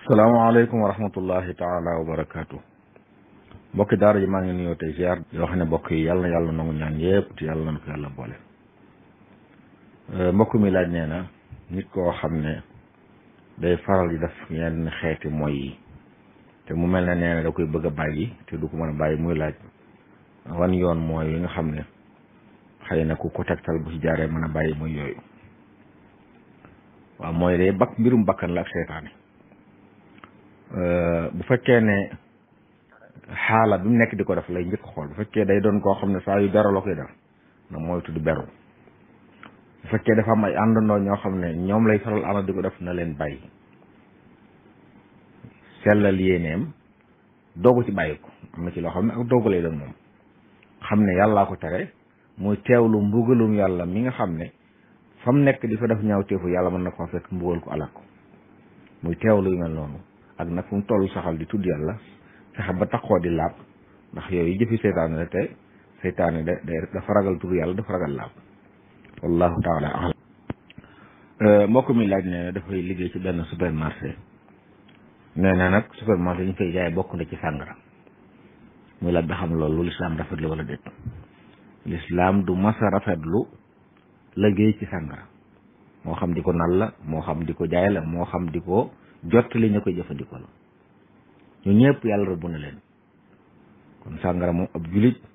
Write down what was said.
salaamaaleykum wa rahmatullahi taala wa barakaatu mbokki daara ji maa ngi nuyoo tey ziar yoo xam ne mbokk yi yàlla na yàlla nangu ñaan yëpp te yàlla na ko yàlla boole mbokk mi laaj nee na nit koo xam ne day faral di def yenn xeeti mooy yi te mu mel ne nee na da koy bëgg a bàyyi te du ko mën a bàyyi muy laaj wan yoon mooy yi nga xam ne xëy na ku ko tegtal bu ci jaaree mën a bàyyi muy yooyu waaw mooy day bakk mbirum bakkan la ak seytaane bu fekkee ne xaala bi mu nekk di ko def lay njëkk xool bu fekkee day doon koo xam ne saa yu beru la koy def na mooy tudd beru bu fekkee dafa am ay àndandoo ñoo xam ne ñoom lay faral ànd di ko def na leen bàyyi sellal yéeneem doogu ci bàyyi ko am na ci loo xam ne ak doogu lay doon moom xam ne yàllaa ko tere muy teewlu mbugalum yàlla mi nga xam ne fa mu nekk di fa def ñaaw teefu yàlla mën na ko fekk mbugal ko alak ko muy teewlu yu mel noonu ak nag fu mu toll saxal di tudd yàlla fexe ba taxoo di laab ndax yooyu jëfi seytaane la te seytaane da dafa ragal tudd yàlla dafa ragal laab wallahu taala alam mbokk mi laaj ne dafay liggéey ci benn supermarché nee na nag supermarché ñu koy jaay bokk na ci sàngara muy laaj ba xam loolu lu lislaam rafetlu wala déet lislaam du masa rafetlu liggéey ci sàngara moo xam di ko nal la moo xam di ko jaay la moo xam di ko jottali ñu koy jëfandikoo la ñu ñëpp yàlla rëbb na leen kon sàngara moom ab julit